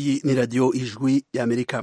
iyi ni radiyo ijwi y'amerika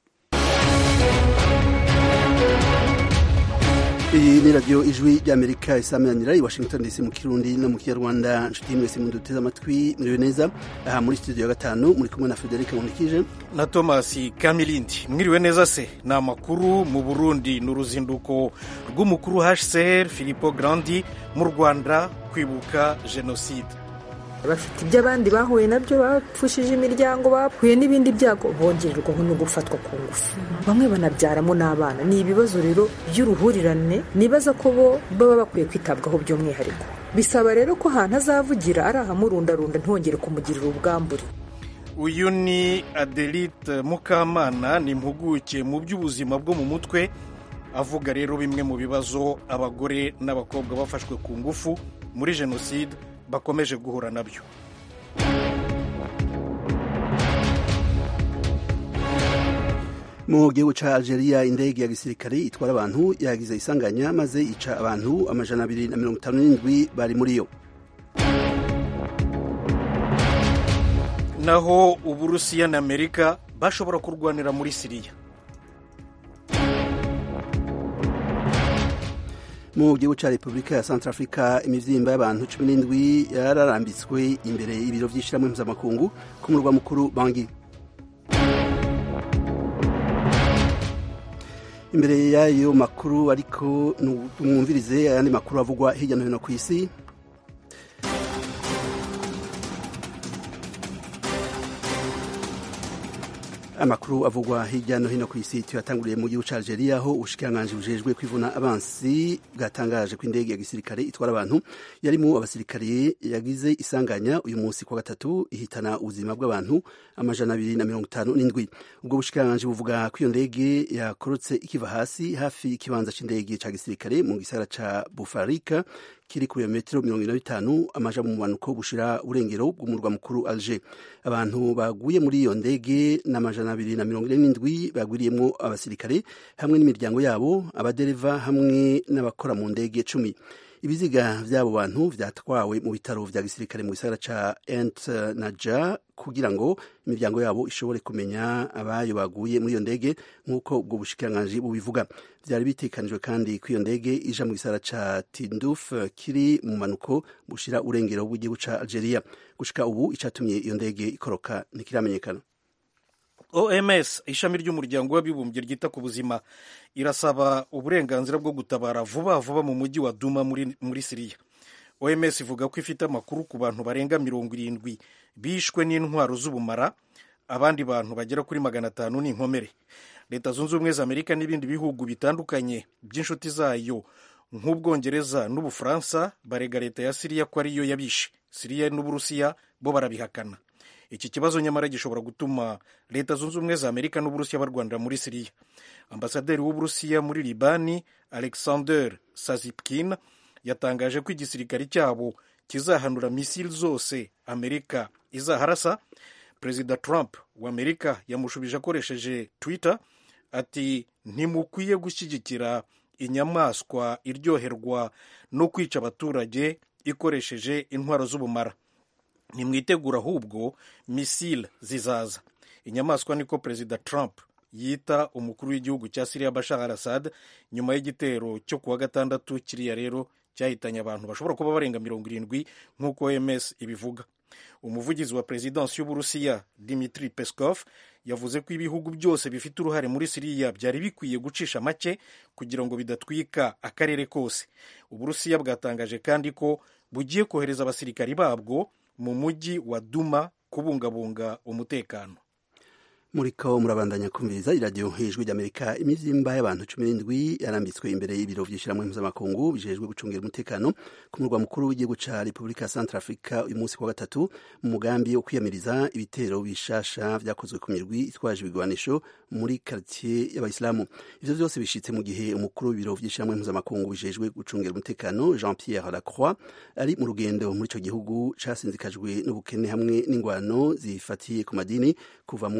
iyi ni radiyo ijwi ry'amerika isameranira i washington dc mu kirundi no mu kinyarwanda nshuti mwese muduteze amatwi muriwe neza aha muri studio ya gatanu muri kumwe na frederic nkunikije na thomas kamilindi mwiriwe neza se ni amakuru mu burundi ni uruzinduko rw'umukuru hcr philipo grandi mu rwanda kwibuka jenoside bafite ibyo abandi bahuye nabyo bapfushije imiryango bahuye n'ibindi byago bongererwaho no gufatwa ku ngufu bamwe banabyaramo n'abana ni ibibazo rero by'uruhurirane nibaza ko bo baba bakwiye kwitabwaho by'umwihariko bisaba rero ko ahantu azavugira ari ahamurundarunda ntongere kumugirira ubwambure uyu ni adelite mukamana ni impuguke mu by'ubuzima bwo mu mutwe avuga rero bimwe mu bibazo abagore n'abakobwa bafashwe ku ngufu muri jenoside bakomeje guhura nabyo mu gihugu ca algeria indege ya gisirikare itwara abantu yagize isanganya maze ica abantu amajana abiri na mirongo itanu n'indwi bari muri yo naho uburusiya na amerika bashobora kurwanira muri siriya mu gihugu ca repubulika ya centrafrica imivyimba y'abantu cumi n'indwi yararambitswe imbere y'ibiro vy'ishirahamwe mpuzamakungu ku murwa mukuru bangi imbere y'ayo makuru ariko mwumvirize ayandi makuru avugwa hirya no hino ku isi amakuru avugwa hirya no hino ku isi tuyatanguriye mu gihugu ca Algeria aho ubushikiranganji bujejwe kwivuna abansi bwatangaje ko indege ya gisirikare itwara abantu yarimo abasirikare yagize isanganya uyu munsi kwa gatatu ihitana ubuzima bw'abantu amajana abiri na mirongo itanu n'indwi ubwo bushikiranganji buvuga ko iyo ndege yakorotse ikiva hasi hafi y'ikibanza c'indege ca gisirikare mu gisagara ca Bufarika kiri ku birometero mirongo ine na bitanu amaja mu bumanuko bushira urengero bw'umurwa mukuru Alger abantu baguye muri iyo ndege n'amajana abiri na mirongo ine n'indwi bagwiriyemwo abasirikare hamwe n'imiryango yabo abadereva hamwe n'abakora mu ndege cumi ibiziga vy'abo bantu vyatwawe mu bitaro vya gisirikare mu gisagara ca Ent Naja kugira ngo imiryango yabo ishobore kumenya abayo baguye muri iyo ndege nk'uko ubwo bushikiranganji bubivuga vyari bitekanijwe kandi ko iyo ndege ija mu gisagara ca Tinduf kiri mu manuko bushira urengero bw'igihugu ca Algeria gushika ubu icatumye iyo ndege ikoroka ntikiramenyekana oms ishami ry'umuryango w'abibumbye ryita ku buzima irasaba uburenganzira bwo gutabara vuba vuba mu mujyi wa duma muri, muri siriya oms ivuga ko ifite amakuru ku bantu barenga mirongo irindwi bishwe n'intwaro z'ubumara abandi bantu bagera kuri magana atanu ni inkomere leta zunze ubumwe za amerika n'ibindi bihugu bitandukanye by'inshuti zayo nk'ubwongereza n'ubufaransa barega leta ya siriya ko ariyo yabishe siriya n'uburusiya bo barabihakana iki kibazo nyamara gishobora gutuma leta zunze ubumwe za amerika n'uburusiya barwanira muri siriya ambasaderi w'uburusiya muri libani alexander sazipkin yatangaje ko igisirikare cyabo kizahanura misili zose amerika izaharasa perezida trump wa amerika yamushubije akoresheje twitter ati ntimukwiye gushyigikira inyamaswa iryoherwa no kwica abaturage ikoresheje intwaro z'ubumara nimwitegura ahubwo misile zizaza inyamaswa niko perezida trump yita umukuru w'igihugu cya siriya bashar al assad nyuma y'igitero cyo kuwa gatandatu kiriya rero cyahitanye abantu bashobora kuba barenga mirongo irindwi nk'uko oms ibivuga umuvugizi wa perezidansi y'uburusiya dimitri peskov yavuze ko ibihugu byose bifite uruhare muri siriya byari bikwiye gucisha make kugira ngo bidatwika akarere kose uburusiya bwatangaje kandi ko bugiye kohereza abasirikari babwo mu mujyi wa duma kubungabunga umutekano muriko murabandanya kumviriza iradiyo hejuru ry'amerika imivyimba y'abantu cumi n'indwi yarambitswe imbere y'ibiro vy'ishirahamwe mpuzamakungu bijejwe gucungira umutekano ku murwa mukuru w'igihugu ca repubulika ya centre africa uyu munsi wa gatatu mu mugambi wo kwiyamiriza ibitero bishasha vyakozwe ku mirwi itwaje ibigwanisho muri kartier y'abayisilamu ivyo vyose bishitse mu gihe umukuru w'ibiro vy'ishirahamwe mpuzamakungu bijejwe gucungira umutekano jean pierre lacroix ari mu rugendo muri ico gihugu casinzikajwe n'ubukene hamwe n'ingwano zifatiye ku madini kuva mu mwaka w'ibihumbi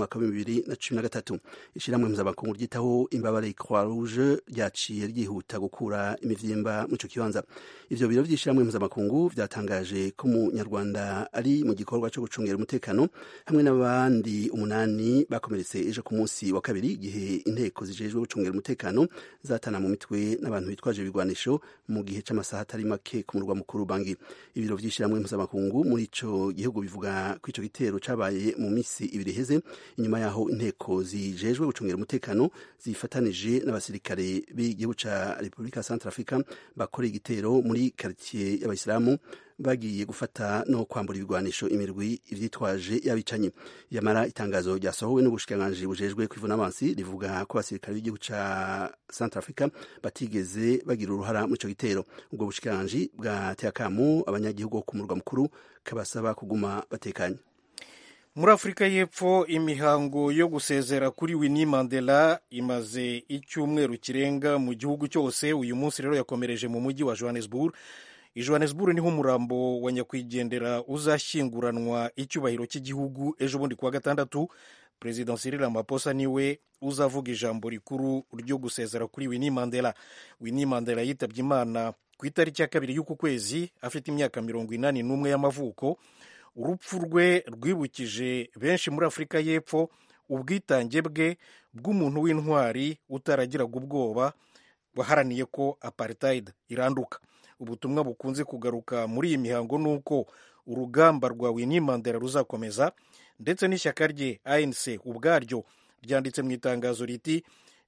bibiri na cumi na gatatu ishyirahamwe mpuzamakungu ryitaho imbabare croix rouge ryaciye ryihuta gukura imivyimba mu ico kibanza ivyo biro vy'ishyirahamwe mpuzamakungu vyatangaje ko umunyarwanda ari mu gikorwa co gucungera umutekano hamwe n'abandi umunani bakomeretse ejo ku munsi wa kabiri igihe inteko zijejwe gucungera umutekano zatana mu mitwe n'abantu bitwaje ibigwanisho mu gihe c'amasaha atari make ku murwa mukuru bangi ibiro vy'ishyirahamwe mpuzamakungu muri ico gihugu bivuga ko ico gitero cabaye mu misi ibiri iheze inyuma yaho inteko zijejwe gucungera umutekano zifatanije n'abasirikare b'igihugu ca repubulika ya centre africa bakoreye igitero muri karitiye y'abayisilamu bagiye gufata no kwambura ibigwanisho imirwi ivyitwaje yabicanyi yamara itangazo ryasohowe n'ubushikiranganji bujejwe kwivuna abansi rivuga ko abasirikare b'igihugu ca Central Africa batigeze bagira uruhara mu ico gitero ubwo bushikiranganji bwateye akamu abanyagihugu ku murwa mukuru kabasaba kuguma batekanye muri afurika y'epfo imihango yo gusezera kuri winnie mandela imaze icyumweru kirenga mu gihugu cyose uyu munsi rero yakomereje mu mujyi wa johannesburg i johannesburg niho umurambo wa nyakwigendera uzashyinguranwa icyubahiro cy'igihugu ejo bundi kuwa gatandatu perezida cyril ramaphosa niwe uzavuga ijambo rikuru ryo gusezera kuri winnie mandela winnie mandela yitabye imana ku itariki ya kabiri y'uku kwezi afite imyaka mirongo inani n'umwe y'amavuko urupfu rwe rwibukije benshi muri afurika y'epfo ubwitange bwe bw'umuntu w'intwari utaragiraga ubwoba waharaniye ko apartheid iranduka ubutumwa bukunze kugaruka muri iyi mihango ni uko urugamba rwa winnie mandela ruzakomeza ndetse n'ishyaka rye anc ubwaryo ryanditse mu itangazo riti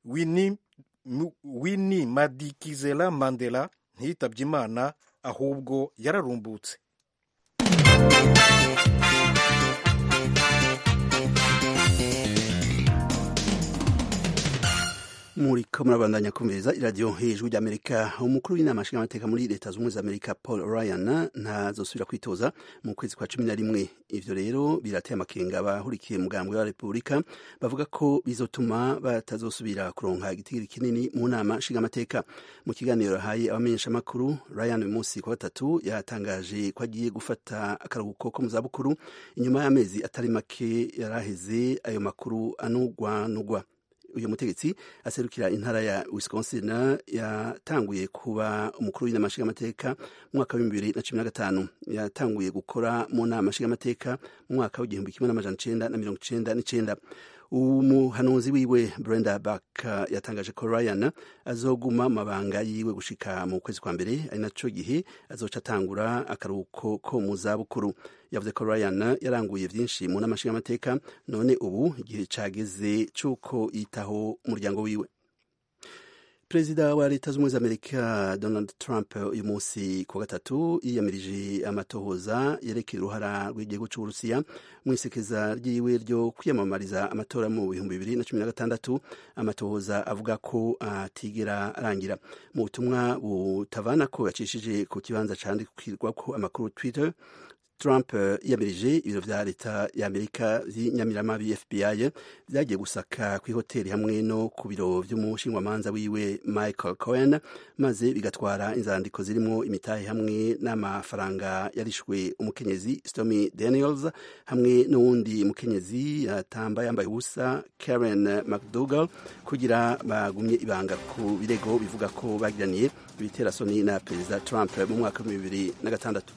winnie madikizela mandela ntiyitabye imana ahubwo yararumbutse muriko murabandanya kumviriza iradiyo hejuru ry'amerika umukuru w'inama nshingamateka muri leta zunze ubumwe za amerika paul ryan ntazosubira kwitoza mu kwezi kwa cumi na rimwe ivyo rero birateye amakenga abahurikiye mugambwe wa repubulika bavuga ko bizotuma batazosubira kuronka igitigiri kinini mu nama nshingamateka mu kiganiro yahaye abamenyeshamakuru ryan uyu munsi kwa gatatu yatangaje ko agiye gufata akaruhuko ko mu zabukuru inyuma y'amezi atari make yaraheze ayo makuru anugwanugwa uyu mutegetsi aserukira intara ya Wisconsin yatanguye kuba umukuru w'inama nshingamateka mu mwaka w'ibihumbi bibiri na cumi na gatanu yatanguye gukora mu nama nshingamateka mu mwaka w'igihumbi kimwe n'amajana icenda na mirongo icenda n'icenda umuhanuzi wiwe Brenda Back yatangaje ko Ryan azoguma mabanga yiwe gushika mu kwezi kwa mbere ari naco gihe azoca atangura akaruhuko ko mu zabukuru yavuze ko Ryan yaranguye vyinshi mu nama nshingamateka none ubu igihe cageze c'uko yitaho umuryango wiwe perezida wa leta z'ubumwe za amerika donald trump uyu munsi ku gatatu yiyamirije amatohoza yerekeye uruhara rw'igihugu c'uburusiya mu isekeza ryiwe ryo kwiyamamariza amatora mu bihumbi bibiri na cumi na gatandatu amatohoza avuga ko atigera arangira mu butumwa butavana ko yacishije ku kibanza candikirwako amakuru twitter Trump yiyamirije ibiro vya leta ya Amerika vy'inyamirama FBI vyagiye gusaka ku ihoteli hamwe no ku biro vy'umushingwamanza wiwe Michael Cohen maze bigatwara inzandiko zirimwo imitahe hamwe n'amafaranga yarishwe umukenyezi Stormy Daniels hamwe n'uwundi mukenyezi yatamba yambaye ubusa Karen McDougal kugira bagumye ibanga ku birego bivuga ko bagiraniye ibiterasoni na perezida Trump mu mwaka wa bibiri na gatandatu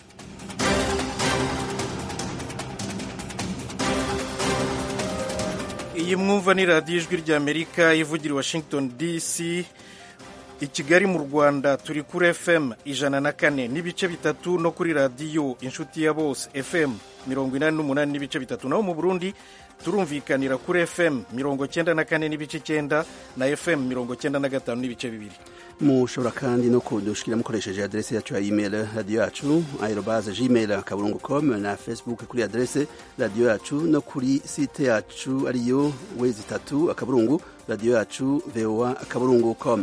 iyi mwumva ni radiyo ijwi ry'amerika ivugira i washington dc i kigali mu rwanda turi kuri fm ijana na kane n'ibice bitatu no kuri radiyo inshuti ya bose fm mirongo inani n'umunani n'ibice bitatu naho mu burundi turumvikanira kuri fm mirongo cyenda na kane n'ibice cyenda na fm mirongo cyenda na gatanu n'ibice bibiri mushobora kandi no kudushikira mukoresheje adrese yacu ya email radiyo yacu aerobaze gmail akaburungu com na facebook kuri adrese radiyo yacu no kuri site yacu ariyo wezi itatu akaburungu radiyo yacu voa akaburungu com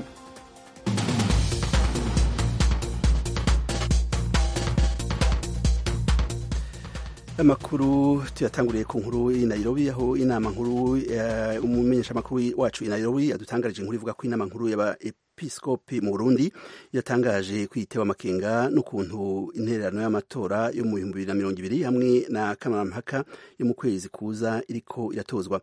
amakuru tuyatanguriye ku nkuru y'i Nairobi aho inama nkuru umumenyeshamakuru wacu i Nairobi adutangarije inkuru ivuga ko inama nkuru abepiskopi mu burundi yatangaje kwitewa amakenga n'ukuntu intererano y'amatora yo mu bihumbi bibiri na mirongo ibiri hamwe na kamarampaka yo mu kwezi kuza iriko iratozwa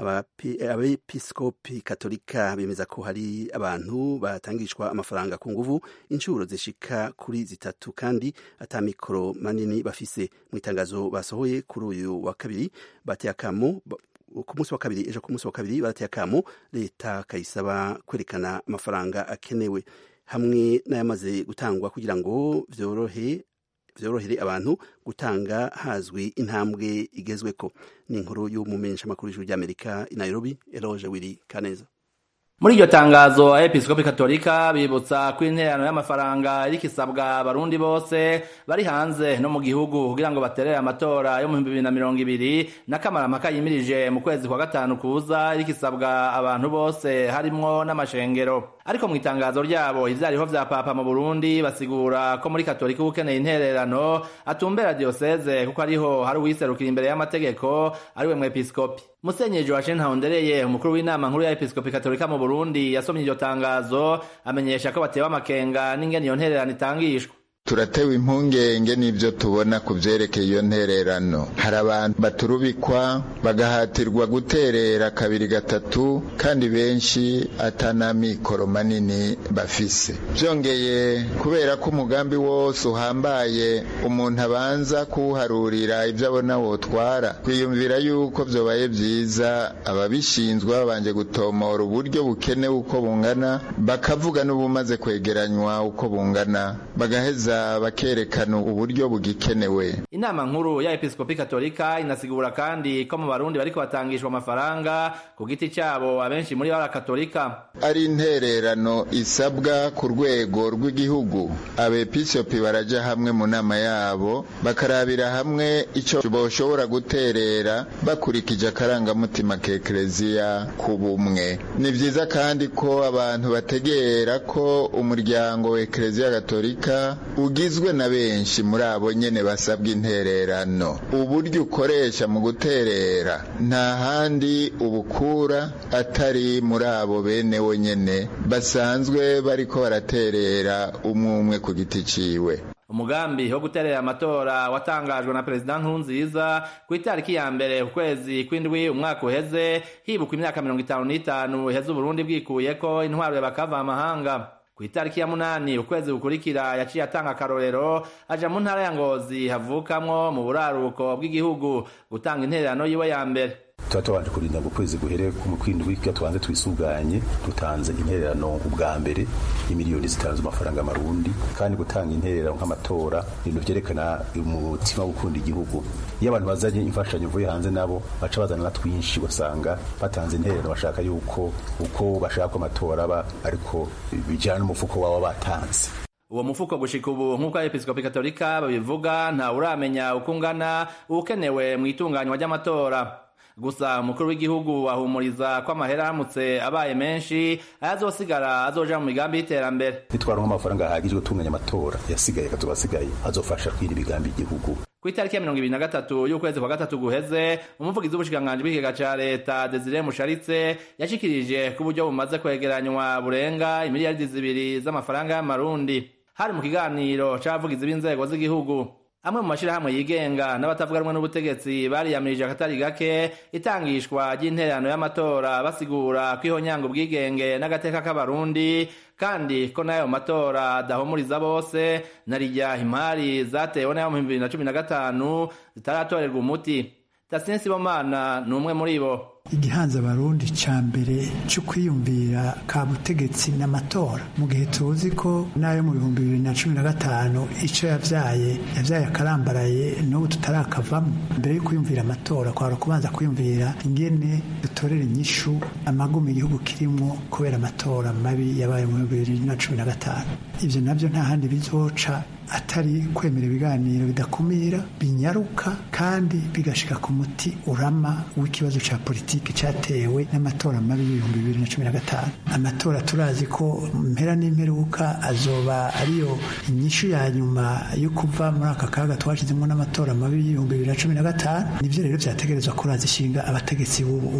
abepiskopi katolika bemeza ko hari abantu batangishwa amafaranga ku nguvu inshuro zishika kuri zitatu kandi ata mikoro manini bafise mu itangazo basohoye kuri uyu wa kabiri bateye akamo ku munsi wa kabiri ejo ku munsi wa kabiri barateye akamo leta kayisaba kwerekana amafaranga akenewe hamwe n'ayamaze gutangwa kugira ngo vyorohe vyorohere abantu gutanga hazwi intambwe igezweko ni inkuru y'umumenyeshamakuru w'ijuru ry'amerika i nairobi eloge wiri kaneza muri iryo tangazo abepiskopi katolika bibutsa ko intererano y'amafaranga iriko isabwa abarundi bose bari hanze no mu gihugu kugira ngo baterere amatora yo mu bihumbi bibiri na mirongo ibiri n'akamaramaka yimirije mu kwezi kwa gatanu kuza iriko isabwa abantu bose harimwo n'amashengero ariko mu itangazo ryabo ivyariho vya papa mu burundi basigura ko muri katolika ukeneye intererano atumbera diyoseze kuko ariho hari uwiserukira imbere y'amategeko ariwe mwepiskopi musenyeri joachine ntahondereye umukuru w'inama nkuru ya episkopi katolika mu burundi yasomye iryo tangazo amenyesha ko batewe amakenga n'ingene iyo ntererano itangishwa turatewe impungenge n'ibyo tubona ku byerekeye iyo ntererano hari abantu baturubikwa bagahatirwa guterera kabiri gatatu kandi benshi atanamikoro manini bafise byongeye kubera ko umugambi wose uhambaye umuntu abanza kuwuharurira ibyo abona wotwara twiyumvira yuko byobaye byiza ababishinzwe babanje gutomora uburyo bukenewe uko bungana bakavuga n'ubumaze kwegeranywa uko bungana bagaheza bakerekana uburyo bugikenewe inama nkuru ya episkopi katolika inasigura kandi ko mu barundi bariko batangishwa amafaranga ku giti cyabo abenshi muri bo katolika ari intererano isabwa ku rwego rw'igihugu abepiskopi baraja hamwe mu nama yabo bakarabira hamwe icyo boshobora guterera bakurikije akarangamutima k'ekereziya ku bumwe ni byiza kandi ko abantu bategera ko umuryango wa ekereziya gatolika ugizwe na benshi muri abo nyene basabwa intererano uburyo ukoresha mu guterera nta handi ubukura atari muri abo bene wo nyene basanzwe bariko baraterera umwe umwe ku giti ciwe umugambi wo guterera amatora watangajwe na perezida nkurunziza ku itariki ya mbere ku kwezi kw'indwi umwaka uheze hibukwa imyaka mirongo itanu n'itanu iheze uburundi bwikuyeko intwaro y'abakava amahanga ku itariki ya munani ukwezi gukurikira yaciye atanga akarorero aja mu ntara ya ngozi havukamwo mu buraruko bw'igihugu gutanga intererano yiwe ya mbere tuba tubanje kurinda ngo ukwezi guhere mu kwindwi kugira tubanze twisuganye dutanze intererano ubwa mbere y'imiliyoni zitanu z'amafaranga amarundi kandi gutanga intererano nk'amatora ibintu vyerekana umutima wo gukunda igihugu iyo abantu bazanye imfashanyo uvuye hanze nabo baca bazana na twinshi ugasanga batanze intererano bashaka yuko uko bashaka ko amatora aba ariko bijana n'umufuko wabo batanze uwo mufuko gushika ubu nk'uko abepiskopi katolika babivuga nta uramenya uko ungana ukenewe mu itunganywa ry'amatora gusa umukuru w'igihugu ahumuriza ko amahera aramutse abaye menshi ayazosigara azoja mu migambi y'iterambere nitwaronka amafaranga ahagije gutunganya amatora yasigaye akazoba asigaye azofasha kwira imigambi y'igihugu ku itariki ya mirongo ibiri na gatatu y'ukwezi kwa gatatu guheze umuvugizi w'ubushikiranganji bw'ikigega ca leta desire musharitse yashikirije ko uburyo bumaze kwegeranywa burenga imiliyaridi zibiri z'amafaranga y'amarundi hari mu kiganiro c'abavugizi b'inzego z'igihugu amwe mu mashirahamwe yigenga n'abatavuga rumwe n'ubutegetsi bariyamirije akatari gake itangishwa ry'intererano y'amatora basigura ko ihonyanga ubwigenge n'agateka k'abarundi kandi ko n'ayo matora adahumuriza bose na rijya impari zatewe n'ayo mu bibiri na cumi na gatanu zitaratorerwa umuti tasien sibomana ni umwe muri bo igihanza abarundi ca mbere cyo kwiyumvira ka butegetsi n'amatora mu gihe tuzi ko n'ayo mu bihumbi bibiri na cumi na gatanu ico yavyaye yavyaye akarambaraye n'ubu tutarakavamo mbere yo kwiyumvira amatora kwara kubanza kwiyumvira ingene dutorera inyishu amagumi igihugu kirimwo kubera amatora mabi yabaye mu bihumbi bibiri na cumi na gatanu ivyo navyo nta handi bizoca atari kwemera ibiganiro bidakumira binyaruka kandi bigashika ku muti urama w'ikibazo ca politiki cyatewe n'amatora mabi y'ibihumbi bibiri na cumi na gatanu amatora turazi ko mpera n'imperuka azoba ariyo inyishu ya nyuma yo kuva muri aka kaga twashizemo n'amatora mabi y'ibihumbi bibiri na cumi na gatanu nivyo rero vyategerezwa kuraza ishinga abategetsi b'ubu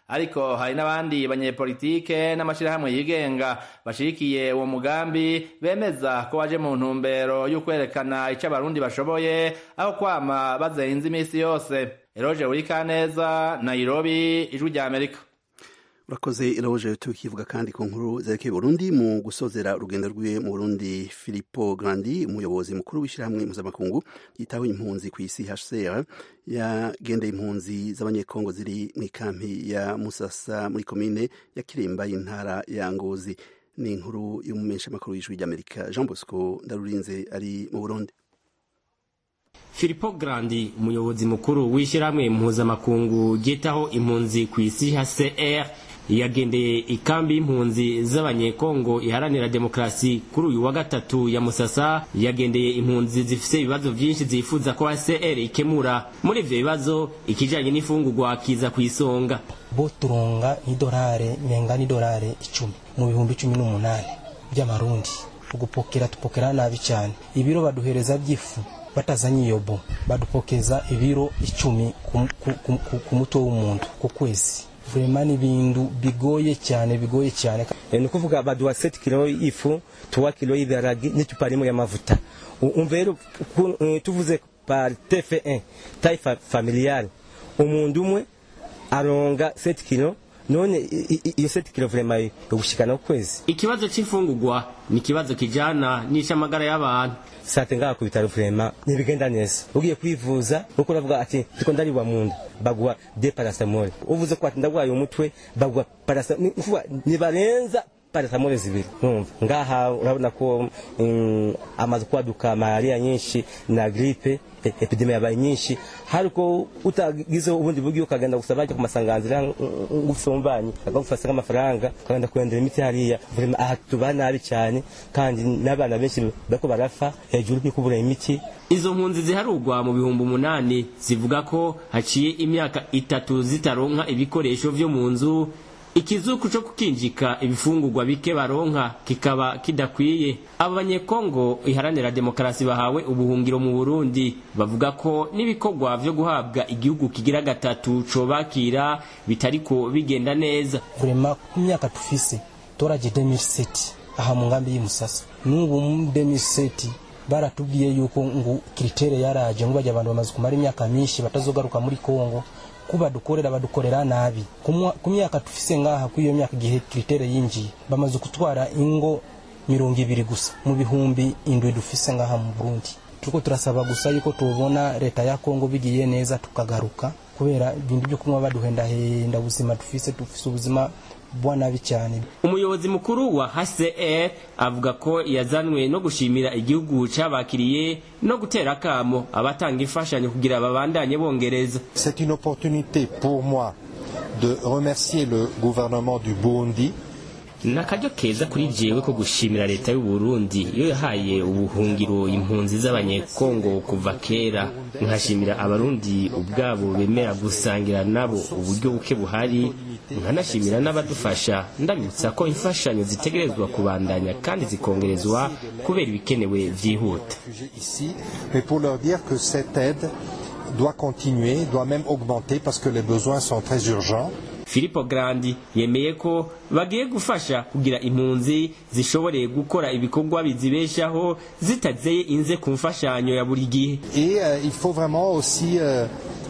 ariko hari n'abandi banyepolitike n'amashirahamwe yigenga bashigikiye uwo mugambi bemeza ko waje mu ntumbero y'ukwerekana ico abarundi bashoboye aho kwama bazenze imisi yose eroje urikaneza nairobi ijwi rya amerika urakoze iroje tukivuga kandi ku nkuru zerekeye Burundi mu gusozera urugendo rwiwe mu Burundi Filippo Grandi umuyobozi mukuru w'ishyirahamwe mpuzamakungu yitaho impunzi ku isi HCR yagendeye impunzi z'abanyekongo ziri mu ikampi ya Musasa muri komine ya Kiremba y'intara ya Ngozi ni inkuru y'umumenyesha makuru w'ijwi ry'Amerika Jean Bosco Ndarurinze ari mu Burundi Filippo Grandi umuyobozi mukuru w'ishyirahamwe mpuzamakungu ryitaho impunzi ku isi HCR yagendeye ikambi y'impunzi z'abanyekongo iharanira demokarasi kuri uyu wa gatatu ya musasa yagendeye impunzi zifise ibibazo vyinshi zifuza ko HCR ikemura muri ivyo bibazo ikijanye n'ifungurwa kiza ku isonga bo turonga idolare menga n'idolare icumi mu bihumbi cumi n'umunani by'amarundi ugupokera tupokera nabi cyane ibiro baduhereza by'ifu batazanye iyo bo badupokeza ibiro icumi ku, ku, ku, ku, ku mutwe w'umuntu ku kwezi vrema ni bintu bigoye cyane bigoye cyane ni ukuvuga baduha 7 kilo y'ifu 3 kilo y'ibiharage n'icupa rimwe y'amavuta umva rero tuvuze par TF1 taille familiale umuntu umwe aronga 7 kilo none iyo 7 kilo vrema yo gushikana ukwezi ikibazo c'imfungurwa ni ikibazo kijana n'icamagara y'abantu sate ngaha ku bitaro vrema ntibigenda neza ugiye kwivuza uko uravuga ati ndiko ndaribwa mu nda baguha de paracetamol uvuze ko ati ndagwaye umutwe baguha paracetamol nibarenza paracetamol zibiri numva ngaha urabona ko um, amaze kwaduka malaria nyinshi na gripe epidemia yabaye nyinshi hariko utagize ubundi buryo ukagenda gusaba ku masanganzira ngufumbanye akagufasa nk'amafaranga ukagenda kurendera imiti hariya aha tuba nabi cyane kandi n'abana benshi bariko barafa hejuru yo kubura imiti izo mpunzi ziharugwa mu bihumbi umunani zivuga ko haciye imyaka itatu zitaronka ibikoresho vyo mu nzu ikizuku co kukinjika ibifungurwa bike baronka kikaba kidakwiye abo banyekongo iharanira demokarasi bahawe ubuhungiro mu burundi bavuga ko n'ibikorwa vyo guhabwa igihugu kigira gatatu cobakira bitariko bigenda neza vrema ku myaka tufise toraje 2007 aha mu ngambi y'Imusasa n'ubu mu 2007 baratubwiye yuko ngo kritere yaraje ngo bajya abantu bamaze kumara imyaka myinshi batazogaruka muri Kongo kuba dukorera badukorera nabi ku myaka tufise ngaha ku iyo myaka igihe kritere yinjiye bamaze kutwara ingo mirongo ibiri gusa mu bihumbi indwi dufise ngaha mu Burundi turiko turasaba gusa yuko tubona leta ya Kongo bigiye neza tukagaruka kubera ibintu byo kunywa baduhendahenda ubuzima dufise dufise ubuzima bwa nabi cyane umuyobozi mukuru wa HCR avuga ko yazanwe no gushimira igihugu cabakiriye no gutera akamo abatanga imfashanyo kugira babandanye bongereza C'est une opportunité pour moi de remercier le gouvernement du Burundi ni akaryo keza kuri jewe ko gushimira leta y'u Burundi iyo yahaye ubuhungiro impunzi z'abanyekongo kuva kera nkashimira abarundi ubwabo bemera gusangira nabo uburyo buke buhari nkanashimira n'abadufasha ndabibutsa ko imfashanyo zitegerezwa kubandanya kandi zikongerezwa kubera ibikenewe vyihuta mais pour leur dire que cette aide doit continuer doit même augmenter parce que les besoins sont très urgents Filippo Grandi yemeye ko bagiye gufasha kugira impunzi zishobore gukora ibikorwa bizibeshaho zitazeye inze ku mfashanyo ya buri gihe et euh, il faut vraiment aussi euh,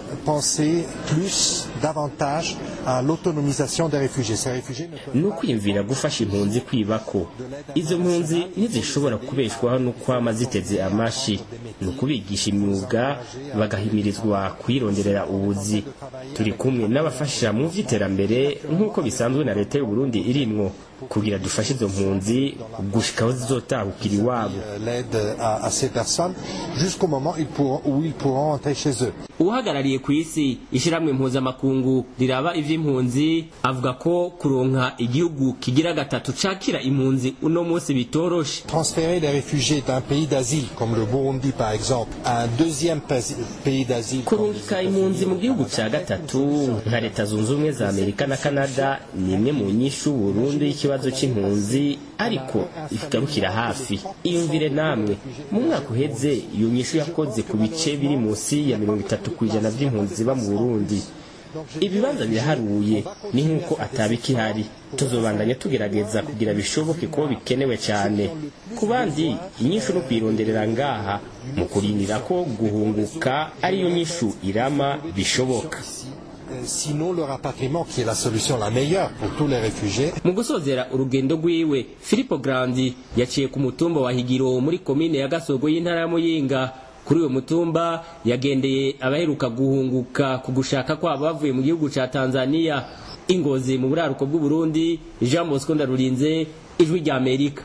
penser plus davantage à l'autonomisation des réfugiés ces réfugiés ni ukwiyumvira gufasha impunzi kwibako izo mpunzi ntizishobora kubeshwaho no kwama ziteze amashi ni ukubigisha imyuga bagahimirizwa kuyironderera ubuzi turi kumwe n'abafasha mu vy'iterambere nk'uko bisanzwe na leta y'u Burundi irimwo kugira dufashe izo mpunzi gushikaho zizotahukira iwabo l'aide à, à ces personnes jusqu'au moment ils pourront, où ils pourront rentrer chez eux uhagarariye ku isi ishiramwe mpuzamakungu riraba ivy'impunzi avuga ko kuronka igihugu kigira gatatu cakira impunzi uno munsi bitoroshe transférer les réfugiés d'un pays d'asile comme le Burundi par exemple à un deuxième pays d'asile kurungika impunzi mu gihugu ca gatatu nka leta zunze ubumwe za amerika na canada ni imwe mu nyishu burundu y'ikibazo c'impunzi ariko igarukira hafi iyumvire namwe mu mwaka uheze iyo nyishu yakoze ku bice biri munsi ya mirongo itatu ku ijana vy'impunzi ziba mu burundi ibibanza biraharuye ni nk'uko atabikihari tuzobandanya tugerageza kugira bishoboke ko bikenewe cyane ku bandi inyishu no kuyironderera ngaha mu kurindira ko guhunguka ariyo nyishu irama bishoboka sinon le rapatriement qui est la solution la meilleure pour tous les réfugiés. mu gusozera urugendo rwiwe filipo grandi yaciye ku mutumba wa higiro muri komine ya gasogo y'intara ya muyinga kuri uwo mutumba yagendeye abaheruka guhunguka ku gushaka kwabo bavuye mu gihugu ca tanzania ingozi mu buraruko bw'uburundi jean bosco ndarurinze ijwi rya amerika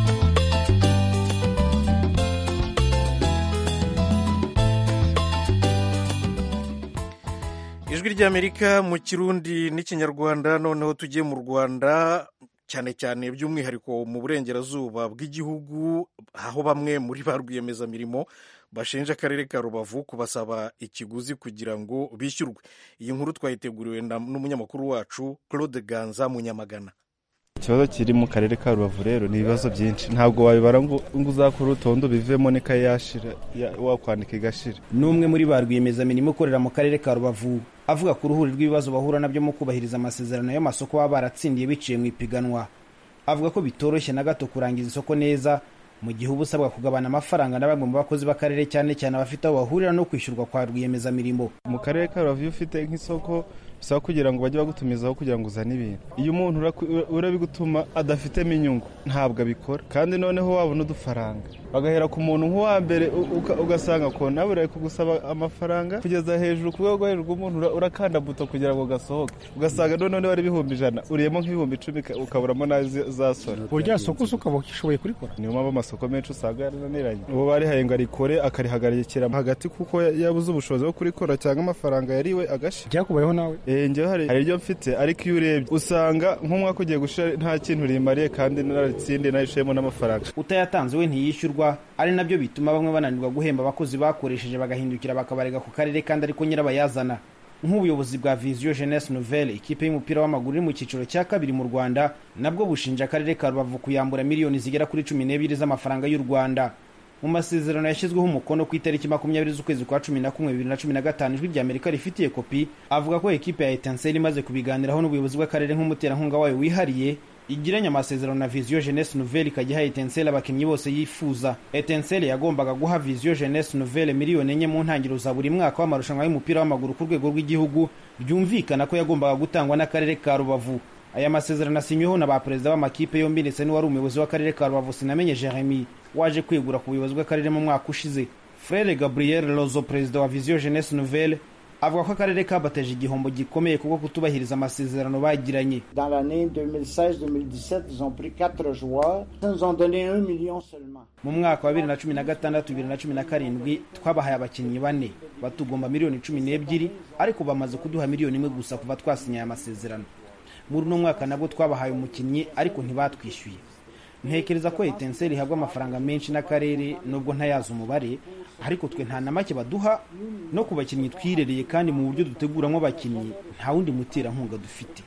ijwi ry'amerika mu kirundi n'ikinyarwanda noneho tugiye mu rwanda cyane cyane by'umwihariko mu burengerazuba bw'igihugu aho bamwe muri ba rwiyemezamirimo bashinja akarere ka rubavu kubasaba ikiguzi kugira ngo bishyurwe iyi nkuru twayiteguriwe n'umunyamakuru wacu claude ganza munyamagana ikibazo kiri mu karere ka rubavu rero ni ibibazo byinshi ntabwo wabibara ngo uzakore urutonde bivemo n'ikayi yashira wakwandika igashira n'umwe muri ba rwiyemezamirimo ukorera mu karere ka rubavu avuga ku ruhuri rw'ibibazo bahura nabyo mu kubahiriza amasezerano y'amasoko baba baratsindiye biciye mu ipiganwa avuga ko bitoroshye na gato kurangiza isoko neza mu gihe uba usabwa kugabana amafaranga na bamwe mu bakozi b'akarere cyane cyane abafite aho bahurira no kwishyurwa kwa rwiyemezamirimo mu karere ka rubavu iyo ufite nk'isoko bisaba kugira ngo bajye bagutumizaho kugira ngo uzane ibintu iyo umuntu urabigutuma adafitemo inyungu ntabwo abikora kandi noneho wabona udufaranga bagahera ku muntu nk'uwa mbere ugasanga ko nawe uri kugusaba amafaranga kugeza hejuru ku rwego hejuru rw'umuntu urakanda buto kugira ngo gasohoke ugasanga noneho wari ibihumbi ijana uriyemo nk'ibihumbi icumi ukaburamo n'ayo zasora burya soko se ukaba ukishoboye kurikora niyo mpamvu amasoko menshi usanga yarananiranye uwo barihaye ngo arikore akarihagarikira hagati kuko yabuze ubushobozi bwo kurikora cyangwa amafaranga yariwe agasha byakubayeho nawe njyewe hari iryo mfite ariko iyo urebye usanga nk'umwaka ugiye gushira nta kintu rimariye kandi naratsindiye nayishemo n'amafaranga utayatanze we ntiyishyurwa ari nabyo bituma bamwe bananirwa guhemba abakozi bakoresheje bagahindukira bakabarega ku karere kandi ariko nyirabayazana nk'ubuyobozi bwa viziyo jeunesse nouvelle ikipe y'umupira w'amaguru iri mu cyiciro cya kabiri mu rwanda nabwo bushinja akarere ka rubavu kuyambura miliyoni zigera kuri cumi n'ebyiri z'amafaranga y'u rwanda mu masezerano yashyizweho umukono ku itariki makumyabiri z'ukwezi kwa cumi na kumwe bibiri na cumi na gatanu ijwi rya amerika rifitiye kopi avuga ko ekipe ya etanseri imaze kubiganiraho n'ubuyobozi bw'akarere nk'umuterankunga wayo wihariye igiranye amasezerano na viziyo jeunesse nouvelle ikajya iha etenseri abakinnyi bose yifuza etenseri yagombaga guha viziyo jeunesse nouvelle miliyoni enye mu ntangiriro za buri mwaka w'amarushanwa y'umupira w'amaguru ku rwego rw'igihugu byumvikana ko yagombaga gutangwa n'akarere ka rubavu aya masezerano asinyweho na ba perezida b'amakipe yombi ndetse n'uwari umuyobozi w'akarere ka rubavu sinamenye jeremy waje kwegura ku buyobozi bw'akarere mu mwaka ushize frere gabriel lozo perezida wa viziyo jeunesse nouvelle avuga ko akarere kabateje igihombo gikomeye kubwo kutubahiriza amasezerano bagiranye Dans l'année 2016-2017, ils ont pris 4 joueurs. Ils nous ont donné 1 million seulement. mu mwaka wa bibiri na cumi na gatandatu bibiri na cumi na karindwi twabahaye abakinnyi bane batugomba miliyoni cumi n'ebyiri ariko bamaze kuduha miliyoni imwe gusa kuva twasinye aya masezerano muri uno mwaka nabwo twabahaye umukinnyi ariko ntibatwishyuye ntekereza ko etenseri ihabwa amafaranga menshi n'akarere nubwo ntayazi umubare ariko twe nta na make baduha no ku bakinnyi twirereye kandi mu buryo duteguramo abakinnyi nta wundi muterankunga dufite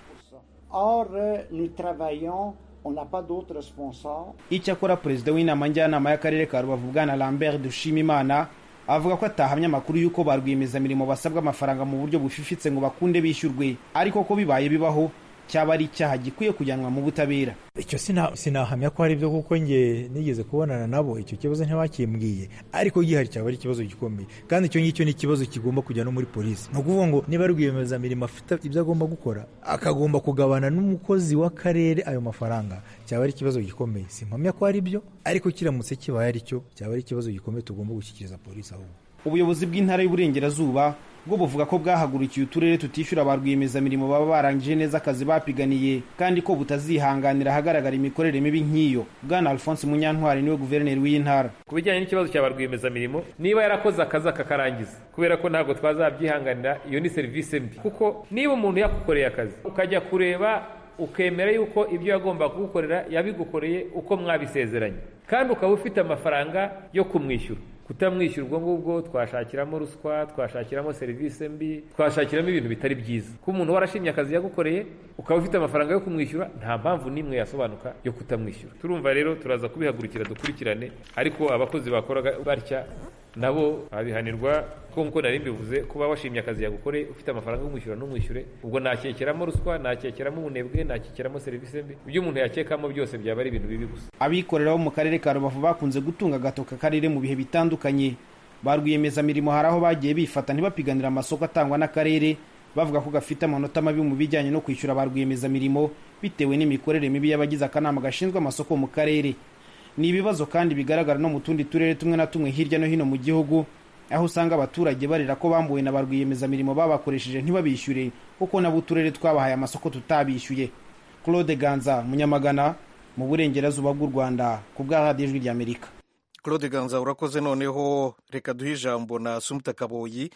Or, euh, nous travaillons, on n'a pas d'autres sponsors. icyakora perezida w'inama njyanama y'akarere ka rubavu bwana lambert dushimimana avuga ko atahamya amakuru y'uko ba rwiyemezamirimo basabwa amafaranga mu buryo bufifitse ngo bakunde bishyurwe ariko ko bibaye bibaho cyaba ari icyaha gikwiye kujyanwa mu butabera icyo sina- sinahamya ko hari ibyo kuko nge nigeze kubonana nabo icyo kibazo ntibakimbwiye ariko gihari cyaba ari ikibazo gikomeye kandi icyo ngicyo ni ikibazo kigomba kujya no muri polisi ni ukuvuga ngo niba rwiyemezamirimo afite ibyo agomba gukora akagomba kugabana n'umukozi w'akarere ayo mafaranga cyaba ari ikibazo gikomeye simpamya ko ari byo ariko kiramutse kibaye ari cyo cyaba ari ikibazo gikomeye tugomba gushyikiriza polisi ahubwo ubuyobozi bw'intara y'uburengerazuba bwo buvuga ko bwahagurukiye uturere tutishyura ba rwiyemezamirimo baba barangije neza akazi bapiganiye kandi ko butazihanganira ahagaragara imikorere mibi nk'iyo bwana alphonse munyantwari niwe guverineri w'iyi ntara ku bijyanye n'ikibazo cya ba rwiyemezamirimo niba yarakoze akazi akakarangiza kubera ko ntabwo twazabyihanganira iyo ni serivisi mbi kuko niba umuntu yakukoreye akazi ukajya kureba ukemera yuko ibyo yagomba kugukorera yabigukoreye uko mwabisezeranye kandi ukaba ufite amafaranga yo kumwishyura kutamwishyura ubwo ngubwo twashakiramo ruswa twashakiramo serivisi mbi twashakiramo ibintu bitari byiza ko umuntu warashimye akazi yagukoreye ukaba ufite amafaranga yo kumwishyura nta mpamvu n'imwe yasobanuka yo kutamwishyura turumva rero turaza kubihagurukira dukurikirane ariko abakozi bakoraga batya nabo babihanirwa ko kuko nk'uko nari mbivuze kuba washimye akazi yagukoreye ufite amafaranga y'umwishyura n'umwishyure ubwo nakekeramo ruswa nakekeramo ubunebwe nakekeramo serivisi mbi ibyo umuntu yakekamo byose byaba ari ibintu bibi gusa abikorera bo mu karere ka rubavu bakunze gutunga agatoka akarere mu bihe bitandukanye ba rwiyemezamirimo hari aho bagiye bifata ntibapiganira amasoko atangwa n'akarere bavuga ko gafite amanota mabi mu bijyanye no kwishyura ba rwiyemezamirimo bitewe n'imikorere mibi y'abagize akanama gashinzwe amasoko mu karere ni ibibazo kandi bigaragara no mu tundi turere tumwe na tumwe hirya no hino mu gihugu aho usanga abaturage barira ko bambuwe na ba rwiyemezamirimo babakoresheje ntibabishyure kuko nabo uturere twabahaye amasoko tutabishyuye claude ganza munyamagana mu burengerazuba bw'u rwanda ku bwa radiyo ijwi ry'amerika claude ganza urakoze noneho reka duhe ijambo na sumuta kaboyi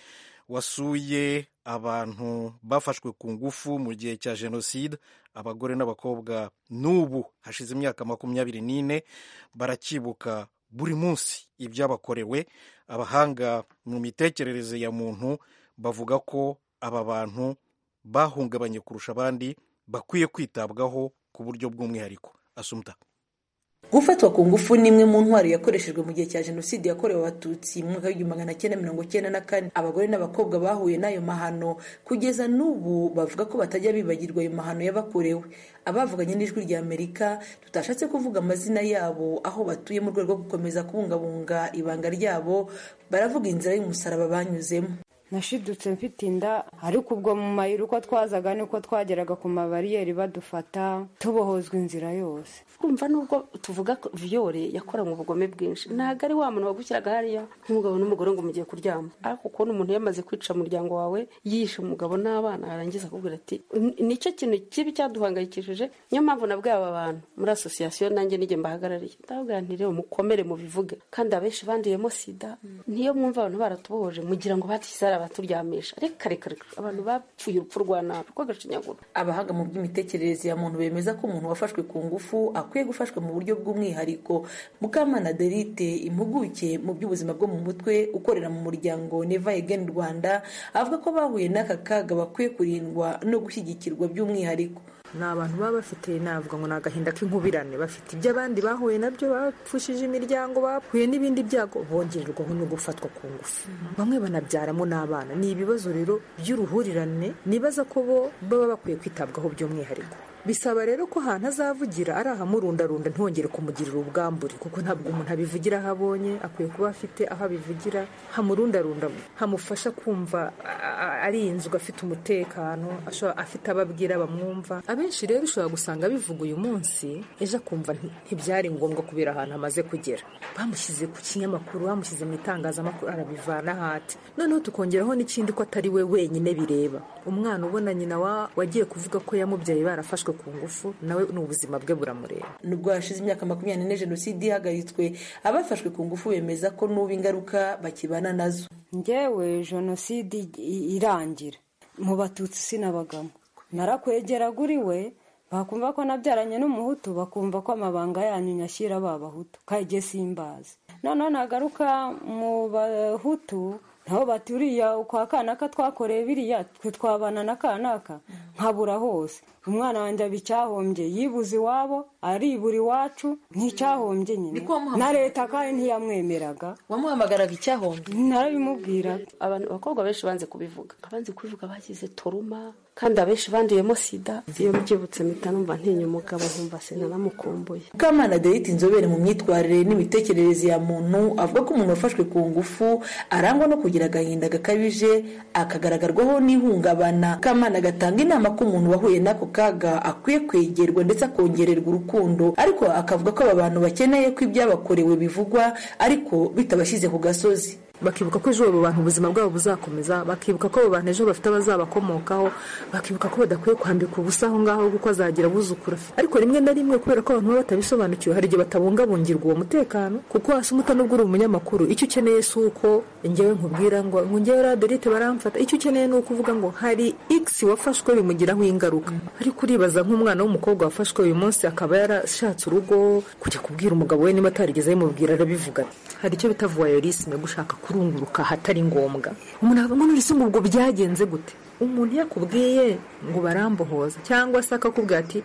wasuye abantu bafashwe ku ngufu mu gihe cya jenoside abagore n'abakobwa n'ubu hashize imyaka makumyabiri n'ine barakibuka buri munsi ibyabakorewe abahanga mu mitekerereze ya muntu bavuga ko aba bantu bahungabanye kurusha abandi bakwiye kwitabwaho ku buryo bw'umwihariko asumuta gufatwa ku ngufu ni imwe mu ntwaro yakoreshejwe mu gihe cya jenoside yakorewe abatutsi mu mwaka w'igihumbi magana cyenda mirongo cyenda na kane abagore n'abakobwa bahuye n'ayo mahano kugeza n'ubu bavuga ko batajya bibagirwa ayo mahano yabakorewe abavuganye n'ijwi rya amerika tutashatse kuvuga amazina yabo aho batuye mu rwego rwo gukomeza kubungabunga ibanga ryabo baravuga inzira y'umusaraba banyuzemo nashidutse mfite inda ariko ubwo mu mayira uko twazaga niko twageraga ku mabariyeri badufata tubohozwa inzira yose kumva nubwo tuvuga ko viyore yakoranywe ubugome bwinshi ntabwo ari wa muntu wagushyiraga hariya nk'umugabo n'umugore ngo mugiye kuryama ariko kubona umuntu yamaze kwica umuryango wawe yishe umugabo n'abana yarangiza akubwira ati nicyo kintu kibi cyaduhangayikishije niyo mpamvu nabwiye aba bantu muri asosiyasiyo nanjye n'igihe mbahagarariye ndababwira nti rero mukomere mubivuge kandi abenshi banduyemo sida niyo mwumva abantu baratubohoje mugira ngo batisara abaturyamisha reka reka reka abantu bapfuye urupfu rwa nabi rw'agashinyaguro abahanga mu by'imitekerereze ya muntu bemeza ko umuntu wafashwe ku ngufu akwiye gufashwa mu buryo bw'umwihariko mukamana derite impuguke mu by'ubuzima bwo mu mutwe ukorera mu muryango neva egeni rwanda avuga ko bahuye n'aka kaga bakwiye kurindwa no gushyigikirwa by'umwihariko ni abantu baba bafite navuga ngo ni agahinda k'inkubirane bafite ibyo abandi bahuye nabyo bapfushije imiryango bahuye n'ibindi byago bongererwaho no gufatwa ku ngufu bamwe banabyaramo n'abana ni ibibazo rero by'uruhurirane nibaza ko bo baba bakwiye kwitabwaho by'umwihariko bisaba rero ko ahantu azavugira ari ahamurundarunda ntongere kumugirira ubwambure kuko ntabwo umuntu abivugira aho abonye akwiye kuba afite aho abivugira hamurundarunda hamufasha kumva arinzwe afite umutekano afite ababwira bamwumva abenshi rero ushobora gusanga bivuga uyu munsi ejo akumva ntibyari ngombwa kubera ahantu amaze kugera bamushyize ku kinyamakuru bamushyize mu itangazamakuru arabivana hati noneho tukongeraho n'ikindi ko atari we wenyine bireba umwana ubona nyina wagiye kuvuga ko yamubyaye barafashwe ku ngufu nawe ni ubuzima bwe buramureba nubwo hashize imyaka makumyabiri n'ine jenoside ihagaritswe abafashwe ku ngufu bemeza ko n'ubu ingaruka bakibana nazo ngewe jenoside irangira mu batutsi sinabagamo narakwegeraga uri we bakumva ko nabyaranye n'umuhutu bakumva ko amabanga yanyu nyashyira babahutu kajye simbazi noneho nagaruka mu bahutu nabo bati uriya kwa kanaka twakoreye biriya twe twabana na kanaka nkabura hose umwana wanjye aba icyahombye yibuze iwabo aribura iwacu nticyahombye nyine na leta kandi ntiyamwemeraga wamuhamagaraga icyahombye narabimubwiraga abantu abakobwa benshi banze kubivuga abanze kubivuga bagize toruma kandi abenshi banduyemo sida iyo mbyibutse mpita numva ntinya umugabo nkumva sinanamukumbuye mukamana derita inzobere mu myitwarire n'imitekerereze ya muntu avuga ko umuntu wafashwe ku ngufu arangwa no kugira agahinda gakabije akagaragarwaho n'ihungabana mukamana agatanga inama ko umuntu wahuye n'ako kaga akwiye kwegerwa ndetse akongererwa urukundo ariko akavuga ko aba bantu bakeneye ko ibyabakorewe bivugwa ariko bitabashyize ku gasozi bakibuka ko ejo abo bantu ubuzima bwabo buzakomeza bakibuka ko abo bantu ejo bafite abazabakomokaho bakibuka ko badakwiye kwambika ubusa aho ngaho kuko azagira abuzukura ariko rimwe na rimwe kubera ko abantu baba batabisobanukiwe hari igihe batabungabungirwa uwo mutekano kuko hasi umuta nubwo uri umunyamakuru icyo ukeneye si uko ngewe nkubwira ngo ngo ngewe raderite baramfata icyo ukeneye ni ukuvuga ngo hari x wafashwe bimugiraho ingaruka ariko uribaza nk'umwana w'umukobwa wafashwe uyu munsi akaba yarashatse urugo kujya kubwira umugabo we niba atarigeze abimubwira arabivuga hari icyo bita voyeurisme gushaka kurunguruka ahatari ngombwa umuntu akavuga ngo ese ubwo byagenze gute umuntu yakubwiye ngo barambohoza cyangwa se akakubwira ati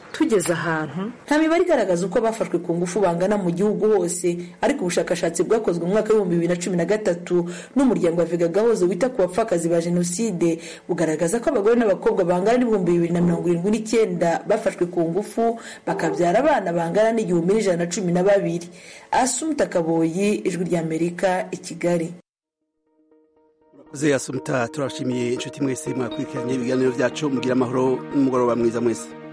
tugeze ahantu nta mibare igaragaza uko abafashwe ku ngufu bangana mu gihugu hose ariko ubushakashatsi bwakozwe mu mwaka w'ibihumbi bibiri na cumi na gatatu n'umuryango wa vega gahozo wita ku bapfakazi ba jenoside bugaragaza ko abagore n'abakobwa bangana n'ibihumbi bibiri na mirongo irindwi n'icyenda bafashwe ku ngufu bakabyara abana bangana n'igihumbi n'ijana na cumi na babiri asumuta kaboyi ijwi ry'amerika i kigali Ze asumta turashimiye inshuti mwese mwakurikiranye ibiganiro byacu mugira amahoro n'umugoroba mwiza mwese